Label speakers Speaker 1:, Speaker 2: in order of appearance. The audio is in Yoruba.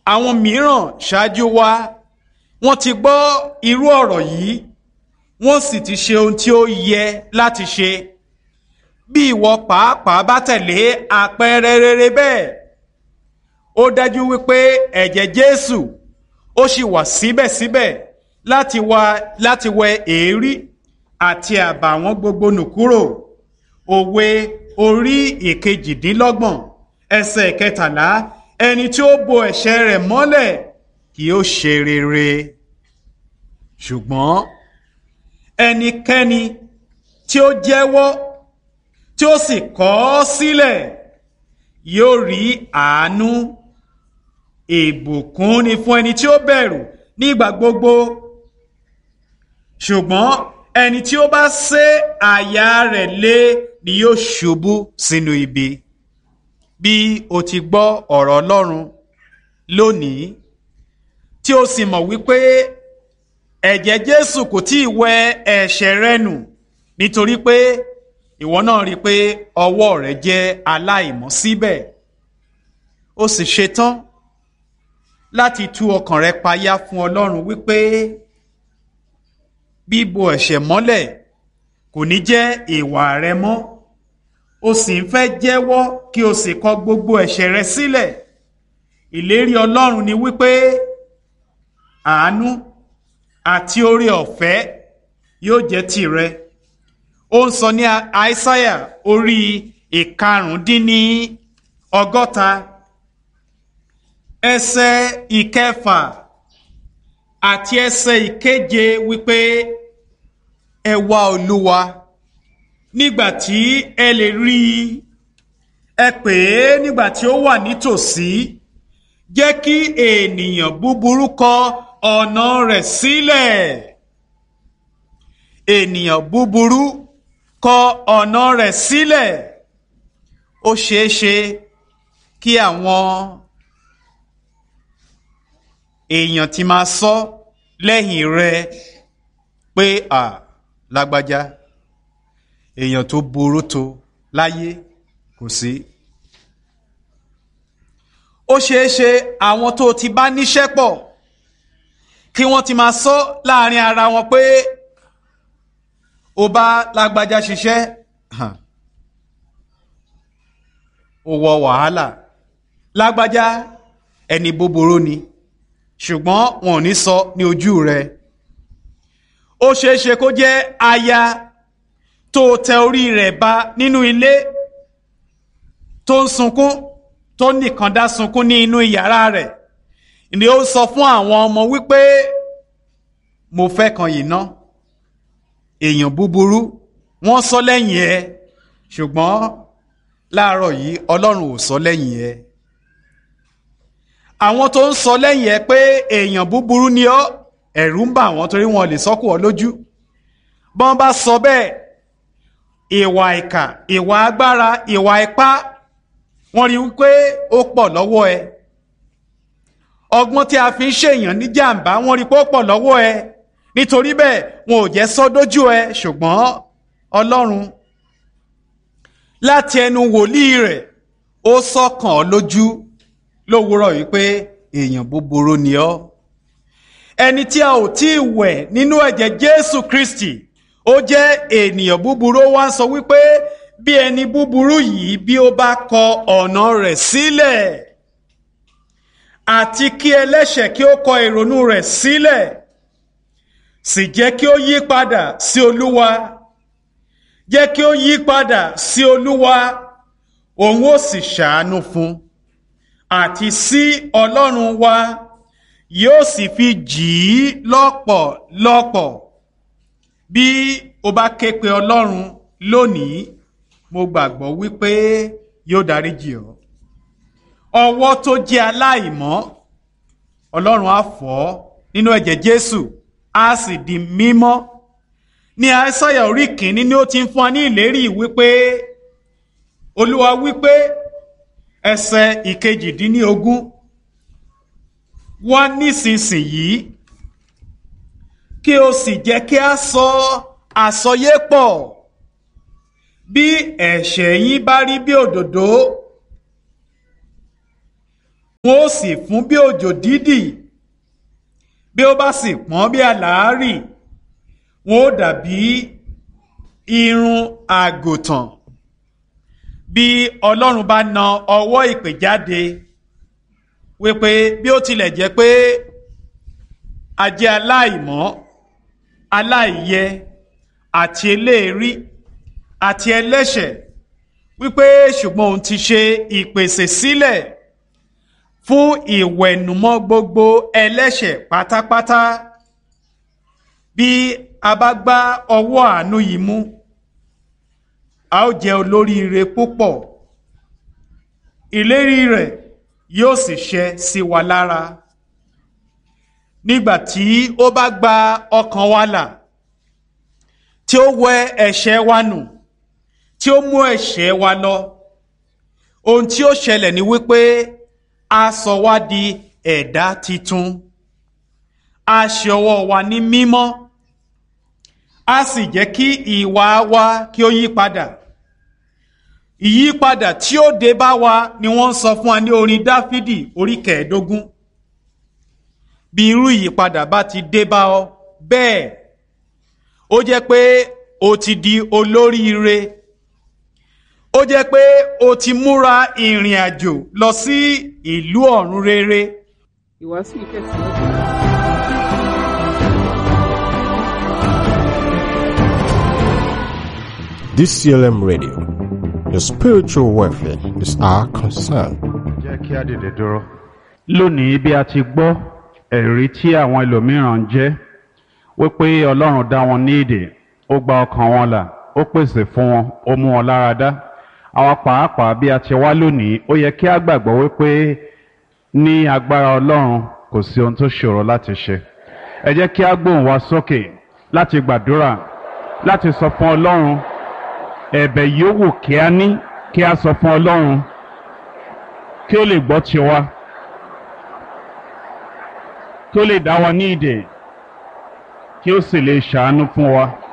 Speaker 1: àwọn mìíràn ṣáájú wa wọ́n ti gbọ́ irú ọ̀rọ̀ yìí wọ́n sì ti ṣe ohun tí ó yẹ láti ṣe bí ìwọ pàápàá bá tẹ̀lé àpẹẹrẹ rere bẹ́ẹ̀ ó dájú wípé ẹ̀jẹ̀ Jésù ó sì wà síbẹ̀síbẹ̀ láti wá láti wẹ èérí àti àbàwọ́n gbogbo nù kúrò òwe orí ìkejìdínlọ́gbọ̀n ẹsẹ̀ kẹtàlá ẹni tí ó bo ẹ̀ṣẹ̀ rẹ̀ mọ́lẹ̀ kì yóò ṣe rere ṣùgbọ́n ẹnikẹ́ni tí ó jẹ́wọ́ tí ó sì kọ̀ ọ́ sílẹ̀ yóò rí àánú ìbùkún ni fún ẹni tí ó bẹ̀rù nígbà gbogbo ṣùgbọ́n ẹni tí ó bá sé àyà rẹ̀ lé ni yóò ṣubú sínú ibi bí o ti gbọ́ ọ̀rọ̀ Ọlọ́run lónìí tí o sì mọ̀ wípé ẹ̀jẹ̀ Jésù kò tí ì wẹ ẹ̀ṣẹ̀ rẹ nù nítorí pé ìwọ náà rí i pé ọwọ́ rẹ jẹ́ aláìmọ́ síbẹ̀ o sì ṣetán láti tú ọkàn rẹ payá fún Ọlọ́run wípé bíbo ẹ̀ṣẹ̀ mọ́lẹ̀ kò ní jẹ́ ìwà rẹ mọ́ o sì ń fẹ́ jẹ́wọ́ kí o sì kọ gbogbo ẹ̀ṣẹ̀ rẹ sílẹ̀ ìlérí Ọlọ́run ni wípé àánú àti oore ọ̀fẹ́ yóò jẹ́ tìrẹ ó ń sọ ní àìsáyà orí ìkarùndínní ọgọ́ta ẹsẹ̀ ìkẹfà àti ẹsẹ̀ ìkeje wípé ẹ wá olúwa nígbà tí ẹ lè rí i ẹ pè é nígbà tí ó wà nítòsí jẹ́ kí ènìyàn búburú kọ ọ̀nà rẹ̀ sílẹ̀ ènìyàn búburú kọ ọ̀nà rẹ̀ sílẹ̀ ó ṣeé ṣe kí àwọn èèyàn ti máa sọ lẹ́yìn rẹ pé à lágbájá èèyàn tó burú tó láyé kò sí. ó ṣeé ṣe àwọn tó ti bá níṣẹ́ pọ̀ kí wọ́n ti máa sọ láàrin ara wọn pé ó bá lágbájá ṣiṣẹ́ ó wọ wàhálà lágbájá ẹni búburú ni ṣùgbọ́n wọn ò ní sọ ní ojú rẹ̀ ó ṣeé ṣe kó jẹ́ aya tó tẹ orí rẹ̀ ba nínú ilé tó ń sunkún tó nìkan dá sunkún ní inú yàrá rẹ̀ ni ó sọ fún àwọn ọmọ wípé mo fẹ́ kan yìí ná èèyàn búburú wọ́n sọ lẹ́yìn ẹ ṣùgbọ́n láàárọ̀ yìí Ọlọ́run ò sọ lẹ́yìn ẹ àwọn tó ń sọ lẹ́yìn ẹ pé èèyàn búburú ni ọ́ ẹ̀rù ń bà wọ́n torí wọn lè sọ́kù ọ lójú bọ́n bá sọ bẹ́ẹ̀ ìwà ìkà ìwà agbára ìwà ipá wọ́n rí wípé ó pọ̀ lọ́wọ́ ẹ ọgbọ́n tí a fi ń ṣèyàn ní jàǹbá wọ́n rí pé ó pọ̀ lọ́wọ́ ẹ nítorí bẹ́ẹ̀ wọn ò jẹ́ sọ dójú ẹ ṣùgbọ́n Ọlọ́run láti ẹnu wòlíì rẹ̀ ó sọ̀kàn ọ́ lójú lówùúrọ̀ wípé èèyàn búburú ni ọ́ ẹni tí a ò tí ì wẹ̀ nínú ẹ̀jẹ̀ Jésù Kristi ó jẹ́ ènìyàn búburú ó wá ń sọ wípé bí ẹni búburú yìí bí ó bá kọ ọ̀nà rẹ̀ sílẹ̀ àti kí ẹlẹ́ṣẹ̀ kí ó kọ ìrònú rẹ̀ sílẹ̀ sì jẹ́ kí ó yí padà sí Olúwa jẹ́ kí ó yí padà sí Olúwa òun ó sì ṣàánú fún àti sí Ọlọ́run wa yóò sì fi jì í lọ́pọ̀lọpọ̀ bí o bá ké pe Ọlọ́run lónìí mo gbàgbọ́ wípé yóò dáríjì ọ́ ọwọ́ tó jẹ́ aláìmọ́ Ọlọ́run á fọ̀ ọ́ nínú ẹ̀jẹ̀ Jésù á sì di mímọ́ ní Àìsáyà orí kìíní ni ó ti ń fún wa ní ìlérí wípé Olúwa wípé ẹsẹ̀ ìkejìdínlógún wá nísinsìnyí kí o sì jẹ́ kí a sọ àsọyé pọ̀ bí ẹ̀ṣẹ̀ yín bá rí bí òdòdó wọn ó sì fún bí òjò dídì bí ó bá sì pọ́n bí àlàárì wọn ó dàbí irun àgùntàn bí ọlọ́run bá na ọwọ́ ìpè jáde wípé bí ó tilẹ̀ jẹ́ pé a jẹ́ aláìmọ́ aláìyẹ àti eléèrí àti ẹlẹ́ṣẹ̀ wípé ṣùgbọ́n òun ti ṣe ìpèsè sílẹ̀ fún ìwẹ̀nùmọ́ gbogbo ẹlẹ́ṣẹ̀ pátápátá bí a bá gbá ọwọ́ àánú yìí mú a ó jẹ́ olóríire púpọ̀ ìlérí rẹ̀ yóò sì ṣẹ sí wa lára nígbà tí ó bá gba ọkàn wa là tí ó wẹ ẹ̀ṣẹ̀ wa nù tí ó mú ẹ̀ṣẹ̀ wa lọ ohun tí ó ṣẹlẹ̀ ni wípé a sọ wá di ẹ̀dá titun a ṣe ọwọ́ wa ní mímọ́ a sì jẹ́ kí ìwà wa kí ó yí padà ìyípadà tí ó dé bá wa ni wọ́n ń sọ fún wa ní orin dáfídì orí kẹẹ̀ẹ́dógún bí irú ìyípadà bá ti dé bá ọ bẹ́ẹ̀ ó jẹ́ pé o ti di olóríire ó jẹ́ pé o ti múra ìrìn àjò lọ sí ìlú ọ̀run rere.
Speaker 2: ìwàásù ìtẹ̀síwájú.
Speaker 3: DCLM Radio. Your spiritual welfare is our concern.
Speaker 4: jẹ́ kí á dìde dúró.
Speaker 5: lónìí bí a ti gbọ́ ẹ̀rí tí àwọn ẹlòmíràn ń jẹ́ wípé ọlọ́run dá wọn ní èdè ó gba ọkàn wọn là ó pèsè fún wọn ó mú wọn lára dá àwa pàápàá bí a ti wá lónìí ó yẹ kí a gbàgbọ́ wípé ní agbára ọlọ́run kò sí ohun tó ṣòro láti ṣe ẹ jẹ́ kí a gbóhùn wa sókè láti gbàdúrà láti sọ fún ọlọ́run ẹ̀bẹ̀ yòówù kí a ní kí a sọ fún ọlọ́run kí ó lè gbọ́ tiwa kí ó lè dá wa ní ìdè kí ó sì lè ṣàánú fún wa.